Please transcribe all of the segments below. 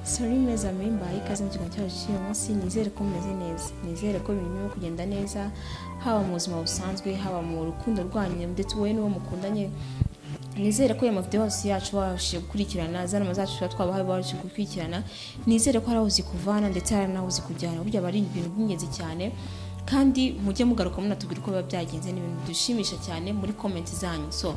sori meza memba ikaze mu kiganiro cyacu cy'uyu munsi nizere ko mumeze neza nizere ko ibintu birimo kugenda neza haba mu buzima busanzwe haba mu rukundo rwanyu ndetse wowe n'uwo mukundanye nizere ko ayo mafoto yose yacu babashije gukurikirana zanama zacu tuba twabahaye babashije gukurikirana nizere ko hari aho zikuvana ndetse hari n'aho zikujyana burya aba ari ibintu by'ingenzi cyane kandi mujye mugaruka munatubwira uko biba byagenze ni ibintu bidushimisha cyane muri komenti zanyu so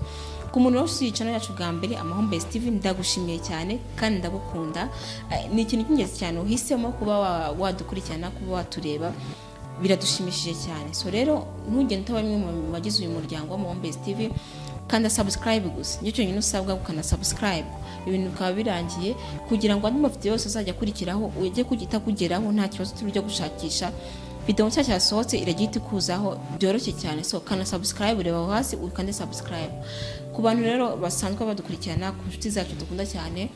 ku muntu wese uyica yacu bwa mbere amahombe Steven ndagushimiye cyane kandi ndagukunda Eh, ni ikintu cy'ingenzi cyane uhisemo kuba wa- wadukurikirana kuba watureba biradushimishije cyane so rero ntugende utaba bamwe mu bagize uyu muryango w'amahombe TV kanda subscribe gusa nicyo cyonyine usabwa ukana subscribe ibintu bikaba birangiye kugira ngo andi mafoto yose azajya akurikiraho ujye kugita kugeraho nta kibazo turi byo gushakisha video nshya cyasohotse iragira iti kuzaho byoroshye cyane so kana subscribe reba aho hasi ukande subscribe ku bantu rero basanzwe badukurikirana ku nshuti zacu dukunda cyane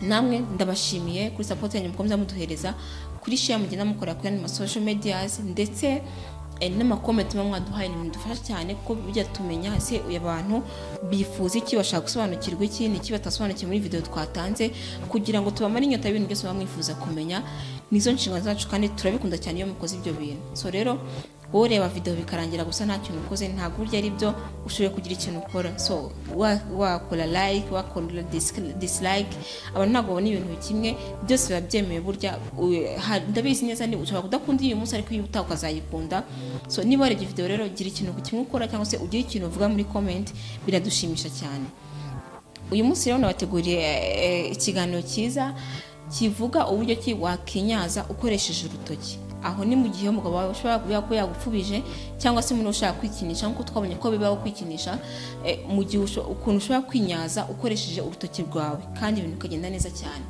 namwe ndabashimiye kuri sapoti yanyu mukomeza muduhereza kuri share mugenda mukora kuri ma social medias ndetse eh, n'amakomenti muba mwaduhaye ni bidufasha cyane kuko bijya tumenya ese uyu abantu bifuza iki bashaka gusobanukirwa iki ni iki batasobanukiwe muri video twatanze kugira ngo tubamare inyota y'ibintu byose baba mwifuza kumenya nizo nshingano zacu kandi turabikunda cyane iyo mukoze ibyo bintu so rero wowe ureba video bikarangira gusa nta kintu ukoze ntabwo burya ari byo ushoboye kugira ikintu ukora so wa- wakora like wakora dis- dislike abantu ntabwo babona ibintu kimwe byose biba byemewe burya u- ha- ndabizi neza ni ushobora kudakunda iyi munsi ariko iyo utaha ukazayikunda so niba warebye video rero gira ikintu kimwe ukora cyangwa se ugire ikintu uvuga muri comment biradushimisha cyane uyu munsi rero nabateguriye eh, ikiganiro cyiza kivuga uburyo ki wakinyaza ukoresheje urutoki aho ni mu gihe umugabo wawe ushobora kuba kuba yagupfubije cyangwa se umuntu ushaka kwikinisha nk'uko twabonye ko bibaho kwikinisha eh, mu gihe usho- ukuntu ushobora kwinyaza ukoresheje urutoki rwawe kandi ibintu bikagenda neza cyane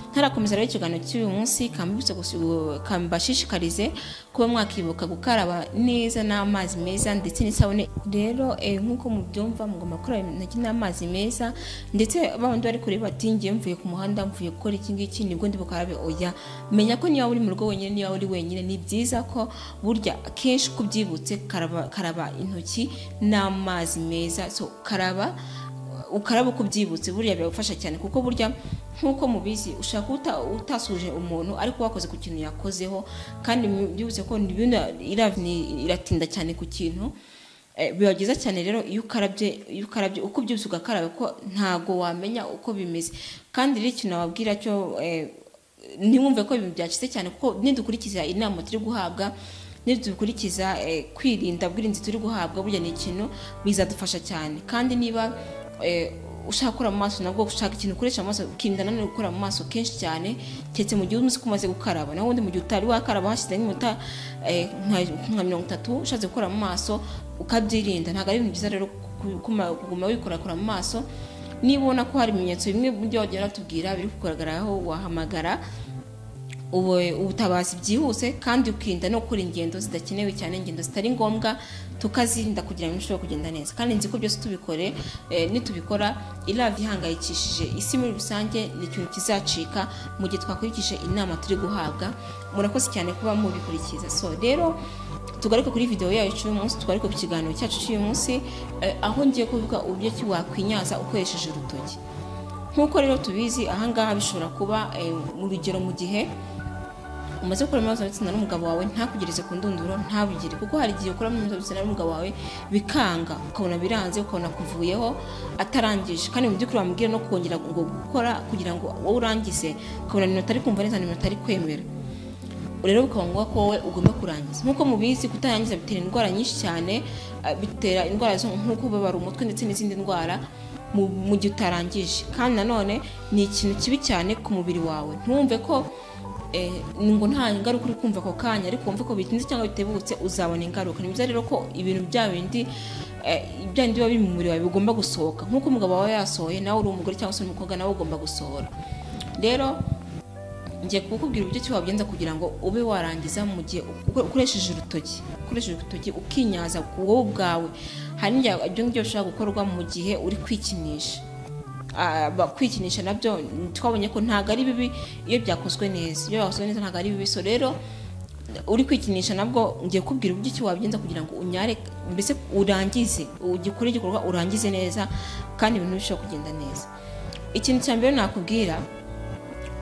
ntarakomeza rero ikiganiro cy'uyu munsi kambibutse gusu- kambashishikarize kuba mwakibuka gukaraba neza n'amazi meza ndetse n'isabune rero eh, nk'uko mubyumva mugomba gukaraba intoki n'amazi meza ndetse babandi bari kureba bati ngiye mvuye ku muhanda mvuye gukora iki ngiki nibwo ndi bukarabe oya menya ko niba uri mu rugo wenyine niba uri wenyine ni byiza ko burya kenshi uko ubyibutse karaba, karaba intoki n'amazi meza so karaba ukaraba uko ubyibutse buriya biragufasha cyane kuko burya nk'uko mubizi ushaka uta, utasuje umuntu ariko wakoze ku kintu yakozeho kandi byibutse ko ni bino- ira- ni- iratinda cyane ku kintu Eh, biba byiza cyane rero iyo ukarabye iyo ukarabye uko ubyibutse ugakaraba ko ntago wamenya uko bimeze kandi rero ikintu wabwira cyo eh, ntiwumve ko ibintu byacitse cyane kuko nidukurikiza inama turi guhabwa nidukurikiza eh, kwirinda bwirinzi turi guhabwa burya ni ikintu bizadufasha cyane kandi niba eh, ushaka gukora mu maso nabwo ushaka ikintu ukoresha mu maso ukirinda nanone gukora mu maso kenshi cyane keretse mu gihe uzi ko umaze gukaraba naho ubundi mu gihe utari wakaraba hashyize nk'iminota eh, nka- nka mirongo itatu ushatse gukora mu maso ukabyirinda ntabwo ari ibintu byiza rero ku- kuma- kuguma wikorakora mu maso niba ubona ko hari ibimenyetso bimwe mu byo bagenda batubwira biri kugaragaraho wahamagara ubu- ubutabazi byihuse kandi ukirinda no gukora ingendo zidakenewe cyane ingendo zitari ngombwa tukazirinda kugira ngo bishobore kugenda neza kandi nzi ko byose tubikore eh, nitubikora iriya ihangayikishije isi muri rusange ni ikintu kizacika mu gihe twakurikije inama turi guhabwa murakoze cyane kuba mubikurikiza so rero tugaruke kuri video yacu y'uyu munsi tugaruke ku kiganiro cyacu cy'uyu munsi eh, aho ngiye kuvuga uburyo ki wakwinyaza ukoresheje urutoki nk'uko rero tubizi ahangaha bishobora kuba eh, mu rugero mu gihe umaze gukora imibonano mpuzabitsina n'umugabo wawe ntakugereze ku ndunduro ntabigire kuko hari igihe ukora imibonano mpuzabitsina n'umugabo wawe bikanga ukabona biranze ukabona kuvuyeho atarangije kandi mu by'ukuri wamubwira no kongera ngo gukora kugira ngo wowe urangize ukabona ni minota ari kumva neza ni minota ari kwemera rero bikaba ngombwa ko wowe ugomba kurangiza nk'uko mubizi kutarangiza bitera indwara nyinshi cyane eh, bitera indwara zo nk'uko kubabara umutwe ndetse n'izindi ndwara mu- mu gihe utarangije kandi nanone ni ikintu kibi cyane ku mubiri wawe ntumve ko eh, ngo nta ngaruka uri kumva ako kanya ariko wumve ko bitinze cyangwa bitebutse uzabona ingaruka ni byiza rero ko ibintu bya bindi eh, bya bindi biba biri mu mubiri wawe bigomba gusohoka nk'uko umugabo wawe yasohoye nawe uri umugore cyangwa se uri umukobwa nawe ugomba gusohora rero ngiye kukubwira uburyo ki wabigenza kugira ngo ube warangiza mu gihe uko- ukoresheje urutoki ukoresheje urutoki ukinyaza wowe ubwawe hari n'igihe ibyo ngibyo bishobora gukorwa mu gihe uri kwikinisha Ah, ba- kwikinisha nabyo twabonye ko ntabwo ari bibi iyo byakozwe neza iyo byakozwe neza ntabwo ari bibi so rero uri kwikinisha nabwo ngiye kubwira uburyo ki wabigenza kugira ngo unyare mbese urangize ugikore igikorwa urangize neza kandi ibintu bishobora kugenda neza ikintu cya mbere nakubwira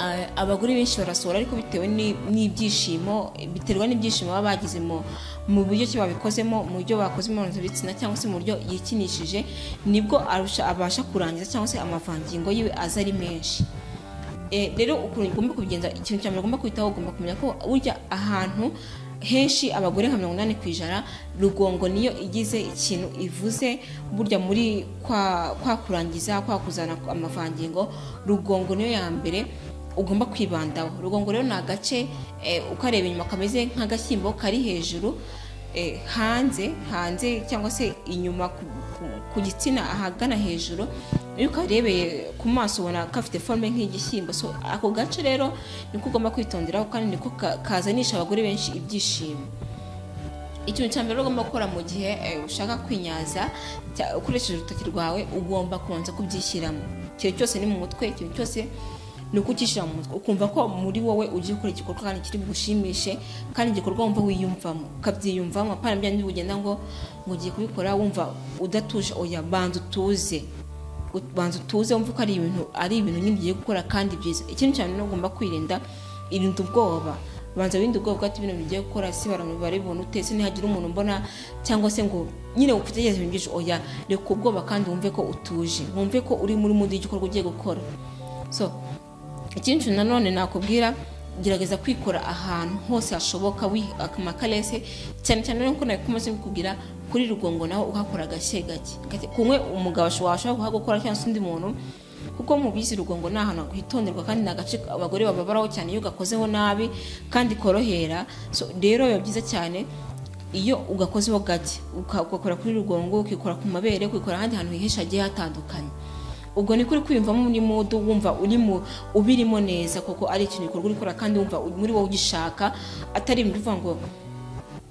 a- abagore benshi barasohora ariko bitewe ni- n'ibyishimo biterwa n'ibyishimo baba bagize mu mu buryo ki babikozemo mu buryo bakoze imibonano bitsina cyangwa se mu buryo yikinishije nibwo arusha abasha kurangiza cyangwa se amavangingo yiwe aza ari menshi Eh, rero ukuntu ugomba kubigenza ikintu cya mbere ugomba kwitaho ugomba kumenya ko burya ahantu henshi abagore nka mirongo inani ku ijana rugongo niyo igize ikintu ivuze burya muri kwa, kwa kurangiza kwa kuzana amavangingo rugongo niyo ya mbere ugomba kwibandaho rugongo rero ni agace eh, ukareba inyuma kameze nk'agashyimbo kari hejuru eh, hanze hanze cyangwa se inyuma ku, ku, ku gitsina ahagana hejuru iyo ukarebeye ku maso ubona gafite forme nk'igishyimbo so ako gace rero niko ugomba kwitonderaho kandi niko ka- kazanisha abagore benshi ibyishimo ikintu cya mbere ugomba gukora mu gihe eh, ushaka kwinyaza cya- ukoresheje urutoki rwawe ugomba kubanza kubyishyiramo ikintu cyose ni mu mutwe ikintu cyose ni ukucyishyira mu mutwe ukumva ko muri wowe ugiye gukora igikorwa kandi kiri bugushimishe kandi igikorwa wumva wiyumvamo ukabyiyumvamo apana bya bindi bugenda ngo ngo ugiye kubikora wumva udatuje oya banza utuze banza utuze wumva ko ari ibintu ari ibintu nyine ugiye gukora kandi byiza ikindi cyane ni ugomba kwirinda irinda ubwoba banza wirinde ubwoba bwati ibintu ugiye gukora si barabibona ute se nihagira umuntu mbona cyangwa se ngo nyine utegereze ibintu byinshi oya reka ubwoba kandi wumve ko utuje wumve ko uri muri mundi y'igikorwa ugiye gukora so ikindi kintu nanone nakubwira gerageza kwikora ahantu hose hashoboka amakarese cyane cyane nkuko nabikomeze kubwira kuri rugongo naho uhakora agashye gake Gake. kumwe umugabo ashobora washobora kuhagukora cyangwa se undi muntu kuko mubizi rugongo ni ahantu hitonderwa kandi ni agace abagore bababaraho cyane iyo gakozeho nabi kandi korohera so rero biba byiza cyane iyo ugakozeho gake uka- ugakora kuri rugongo ukikora ku mabere ukikora ahandi hantu hihishe hagiye hatandukanye ubwo ni kuri kwiyumvamo muri mudu wumva uri mu ubirimo neza kuko ari ikintu gikorwa uri gukora kandi wumva muri wowe ugishaka atari ibintu uvuga ngo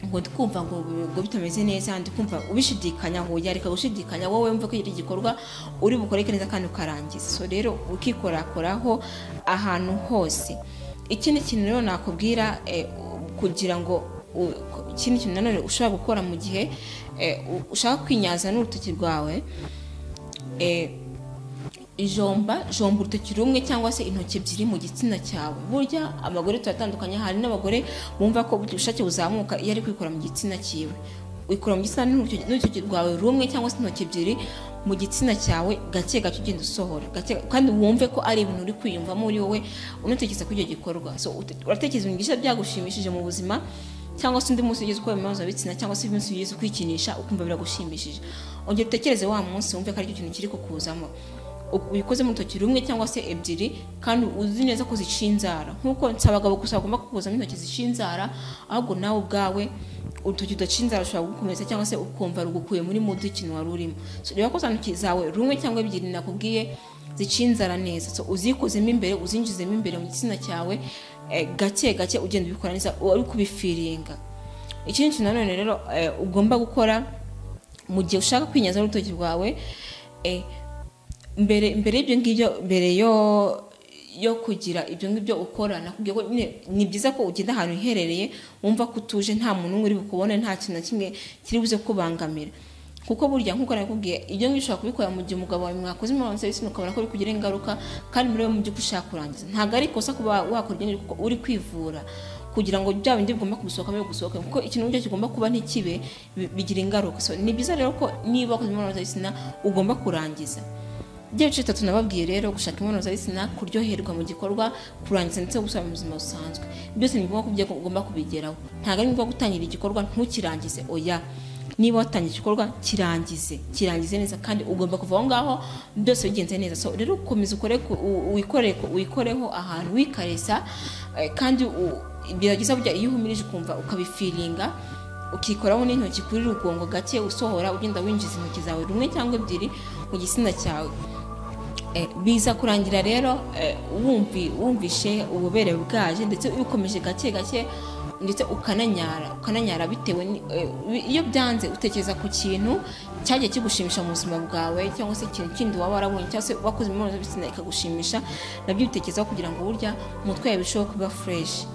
ngo ndikumva ngo ngo bitameze neza ndikumva ubishidikanya ngo yareka gushidikanya wowe wumva ko iri igikorwa uri bukoreke neza kandi ukarangiza so rero ukikorakoraho ahantu hose ikindi kintu rero nakubwira eh, kugira ngo u- ikindi kintu nanone ushobora gukora mu gihe eh, u- ushaka kwinyaza n'urutoki rwawe eh, ijomba jomba urutoki rumwe cyangwa se intoki ebyiri mu gitsina cyawe burya abagore turatandukanye hari n'abagore bumva ko ubushake buzamuka iyo ari kwikora mu gitsina cyiwe wikora mu gitsina n'urutoki n'urutoki rwawe rumwe cyangwa se intoki ebyiri mu gitsina cyawe gake gake ugenda usohora gake kandi wumve ko ari ibintu uri kwiyumvamo uri wowe unatekereza kuri icyo gikorwa so ute- uratekereza ibintu byinshi byagushimishije mu buzima cyangwa se undi munsi ugize ukora imibonano bitsina cyangwa se undi munsi ugize kwikinisha ukumva biragushimishije ongera utekereze wa munsi wumve ko ari cyo kintu kiri kukuzamo ubikoze mu rutoki rumwe cyangwa se ebyiri kandi uzi neza ko zica inzara nk'uko si abagabo gusa bagomba kukuzamo intoki zica inzara ahubwo nawe ubwawe urutoki rudaca inzara rushobora gukomeza cyangwa se ukumva rugukuye muri mudu ikintu wari urimo So, reba ko za ntoki zawe rumwe cyangwa ebyiri nakubwiye zica inzara neza So, uzikozemo imbere uzinjizemo imbere mu gitsina cyawe eh, gake gake ugenda ubikora neza uri kubifiringa ikindi kintu nanone rero eh, ugomba gukora mu gihe ushaka kwinyaza urutoki rwawe eh, mbere mbere y'ibyo ngibyo mbere yo yo kugira ibyo ngibyo ukora nakubwiye ko nyine ni byiza ko ugenda ahantu hiherereye wumva ko utuje nta muntu umwe uri bukubone nta kintu na kimwe kiri buze kubangamira kuko burya nk'uko nakubwiye ibyo ngibyo ushobora kubikora mu gihe umugabo wawe mwakoze imibonano mpuzabitsina ukabona ko uri kugira ingaruka kandi muri we mu by'ukuri ushaka kurangiza ntabwo ari ikosa kuba wakora ibyo ngibyo kuko uri kwivura kugira ngo bya bindi bigomba kugusohokamo bigusohoke kuko ikintu burya kigomba kuba ntikibe bi- bigira ingaruka so ni byiza rero ko niba wakoze imibonano mpuzabitsina ugomba kurangiza ibyo bice bitatu nababwiye rero gushaka imibonano mpuzabitsina kuryoherwa mu gikorwa kurangiza ndetse no gusubira mu buzima busanzwe byose ni ngombwa kubyo ugomba kubigeraho ntabwo ari ngombwa gutangira igikorwa ntukirangize oya niba watangiye igikorwa kirangize kirangize neza kandi ugomba kuva aho ngaho byose bigenze neza so rero komeza ukore ku- u- wikore ku- wikoreho ahantu wikaresa eh, kandi u- gerageza burya iyo uhumirije ukumva ukabifiringa ukikoraho n'intoki kuri rugongo gake usohora ugenda winjiza intoki zawe rumwe cyangwa ebyiri mu gitsina cyawe Eh, biza kurangira rero eh, wumvi wumvishe ububere bwaje ndetse ubikomeje gake gake ndetse ukananyara ukananyara bitewe ni- eh, bi- iyo byanze utekereza ku kintu cyagiye kigushimisha mu buzima bwawe cyangwa se ikintu kindi waba warabonye cyangwa se wakoze imibonano mpuzabitsina ikagushimisha nabyo ubitekerezaho kugira ngo burya umutwe wawe birusheho kuba fureshi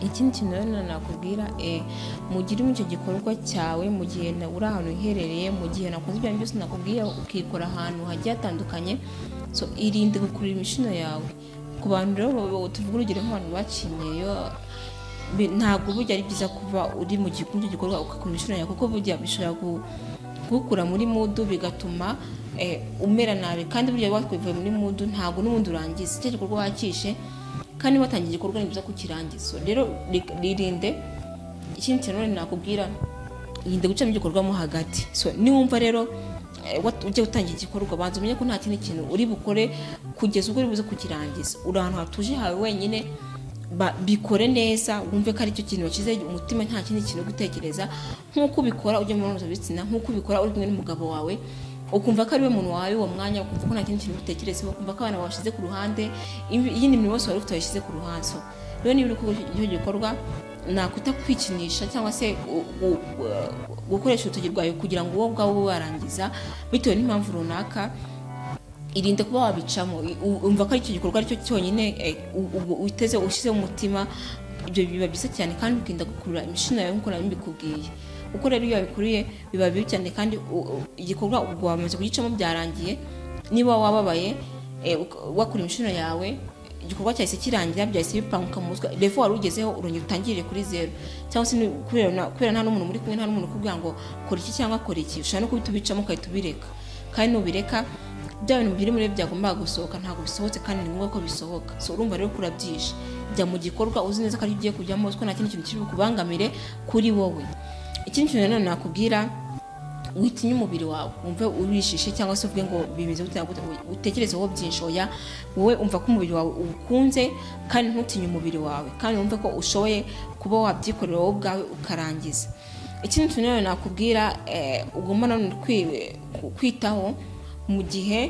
ikindi kintu rero nakubwira eh, mugire icyo gikorwa cyawe mu gihe na- uri ahantu uherereye mu gihe nakoze ibyo byose nakubwiye ukikora ahantu hagiye hatandukanye so irinde gukurura imishino yawe ku bantu rero tuvuga urugero nk'abantu baciye imyeyo bi- ntabwo burya ari byiza kuba uri mu gihe icyo gikorwa ukakora inshuro kuko burya bishobora gu- kugukura muri mudu bigatuma eh, umera nabi kandi burya wakwivuye muri mudu ntabwo n'ubundi urangiza icyo gikorwa wakishe kandi watangiye igikorwa ni byiza kukirangiza rero ri- ririnde ikindi kintu rero nakubwira yinde gucamo igikorwa mo hagati so niwumva rero eh, wat- ujya gutangira igikorwa banza umenye ko nta kindi kintu uri bukore kugeza ubwo uri buze kukirangiza uri ahantu hatuje hawe wenyine ba- bikore neza wumve ko ari cyo kintu wakize umutima nta kindi kintu uri gutekereza nk'uko ubikora ujya mu mpuzabitsina nk'uko ubikora uri kumwe n'umugabo wawe ukumva ko ari we muntu wawe uwo mwanya ukumva ko nta kindi kintu utekerezaho ukumva ko abantu bawushyize ku ruhande iyindi iyindi mirimo yose wari ufite wayishyize ku ruhande So, rero niba uri gukora icyo gikorwa nakwita kwikinisha cyangwa se gu- gu- gu- gukoresha urutoki rwawe kugira ngo wowe ubwawe ube warangiza bitewe n'impamvu runaka irinde kuba wabicamo i- u- umva ko ari icyo gikorwa aricyo cyonyine eh, u- u- witeze ushyizeho umutima ibyo biba byiza cyane kandi ukirinda gukurura imishino yawe nk'uko nari mbikubwiye kuko rero iyo wabikuriye biba bibi cyane kandi u- u- igikorwa ubwo wamaze kugicamo byarangiye niba wababaye eh, uk- wakura imishino yawe igikorwa cyahise kirangira byahise bipanguka mu mutwe revo wari ugezeho urongera utangirire kuri zeru cyangwa se ni kubera na- kubera nta n'umuntu muri kumwe nta n'umuntu ukubwira ngo kora iki cyangwa kora iki ushobora no kubita ubicamo ugahita ubireka kandi nubireka bya bintu biri muri byagombaga gusohoka ntabwo bisohotse kandi ni ngombwa ko bisohoka so urumva rero ko urabyishe jya mu gikorwa uzi neza ko ari ugiye kujyamo ko nta kindi kintu kiri bukubangamire kuri wowe ikindi kintu nanone nakubwira witinye umubiri wawe wumve urishishe cyangwa se uvuge ngo bimeze gute na gute, utekerezeho byinshi oya wowe umva ko umubiri wawe uwukunze kandi ntutinye umubiri wawe kandi wumve ko ushoboye kuba wabyikorera wowe ubwawe ukarangiza ikindi kintu nanone nakubwira eh, ugomba nanone kwi- kwitaho mu gihe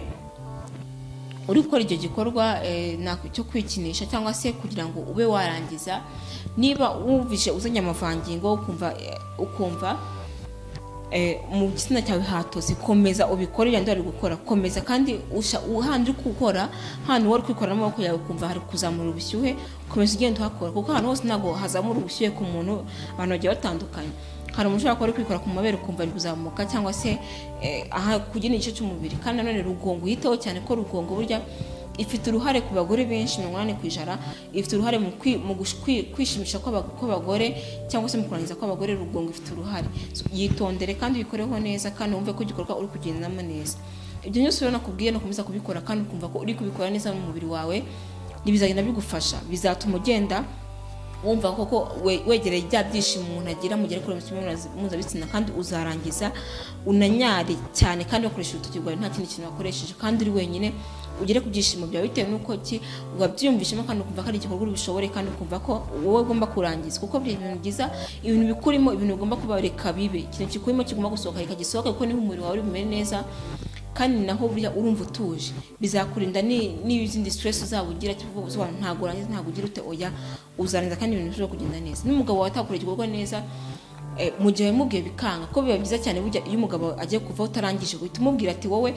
uri gukora icyo gikorwa eh, nako- cyo kwikinisha cyangwa se kugira ngo ube warangiza niba wumvise uzanye amavangingo ukumva eh, ukumva eh, mu gitsina cyawe hatose komeza ubikore yandi wari gukora komeza kandi usha uhandi uri gukora hano wari kwikora n'amaboko yawe ukumva hari kuzamura ubushyuhe komeza ugenda uhakora kuko ahantu hose ntabwo hazamura ubushyuhe ku muntu abantu bagiye batandukanye hari umuntu ushobora kuba ari kwikora ku mabere ukumva ari kuzamuka cyangwa se eh, aha ku gindi gice cy'umubiri kandi nanone rugongo uyiteho cyane ko rugongo burya ifite uruhare ku bagore benshi mirongo inani ku ijana ifite uruhare mu kwi- mu gush- kwi- kwishimisha kw'aba- kw'abagore cyangwa se mu kurangiza kw'abagore rugongo ifite uruhare So, yitondere kandi uyikoreho neza kandi wumve ko igikorwa uri kugendamo neza ibyo byose rero nakubwiye ni ukomeza kubikora kandi ukumva ko uri kubikora neza mu mubiri wawe ntibizagenda bigufasha bizatuma ugenda wumva koko we- wegereye bya byishimo umuntu agira mu gihe ari gukora imibonano mpuzabitsina kandi uzarangiza unanyare cyane kandi wakoresha urutoki rwawe nta kindi kintu wakoresheje kandi uri wenyine ugere ku byishimo byawe bitewe n'uko ki wabyiyumvishemo kandi ukumva ko ari igikorwa uri bishobore kandi ukumva ko wowe ugomba kurangiza kuko buri ibintu byiza ibintu bikurimo ibintu bigomba kuba reka bibe ikintu kikurimo kigomba gusohoka reka gisohoke kuko niho umubiri wawe uri bumere neza kandi naho burya urumva utuje bizakurinda ni- n'izindi stress uzaba ugira cyangwa uvuga ngo ntabwo urangiza ntabwo ugira ute oya uzarangiza kandi ibintu bishobora kugenda neza n'umugabo wawe atakorera igikorwa neza eh, mu gihe wamubwiye bikanga ko biba byiza cyane burya iyo umugabo agiye kuvaho utarangije guhita umubwira ati wowe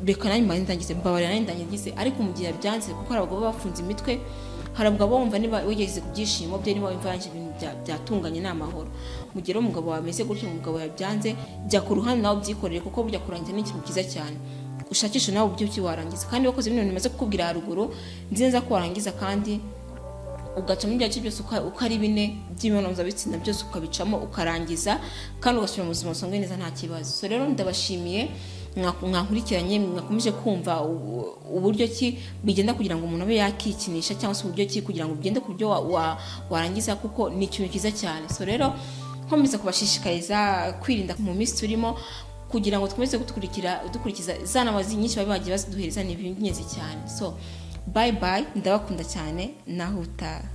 reka nanjye mbanze ndangize mbabarira nanjye ndangize ariko mu gihe byanze kuko hari abagabo baba bafunze imitwe hari abagabo baba bumva niba wigeze ku byishimo bye niba wumva yanje ibintu bya- byatunganye ni amahoro mu gihe rero umugabo wawe ameze gutyo umugabo yabyanze jya ku ruhande nawe ubyikorere kuko burya kurangiza ni ikintu cyiza cyane ushakishe nawe ubyuki warangiza kandi wakoze ibintu bimaze kukubwira haruguru nzi neza ko warangiza kandi ugacamo ibyacu byose uka- uko ari bine by'imibonano mpuzabitsina byose ukabicamo ukarangiza kandi ugasubira mu buzima busanzwe neza nta kibazo so rero ndabashimiye mwaku- mwankurikiranye mwakomeje kumva u- uburyo ki bigenda kugira ngo umuntu abe yakikinisha cyangwa se uburyo ki kugira ngo ugende ku byo wa- wa- warangiza kuko ni ikintu cyiza cyane so rero nkomeza kubashishikariza kwirinda mu minsi turimo kugira ngo dukomeze gukurikira dukurikiza za nama zi- nyinshi baba bagiye baziduhereza ni ibintu by'ingenzi cyane so bayi bayi ndabakunda cyane naho utaha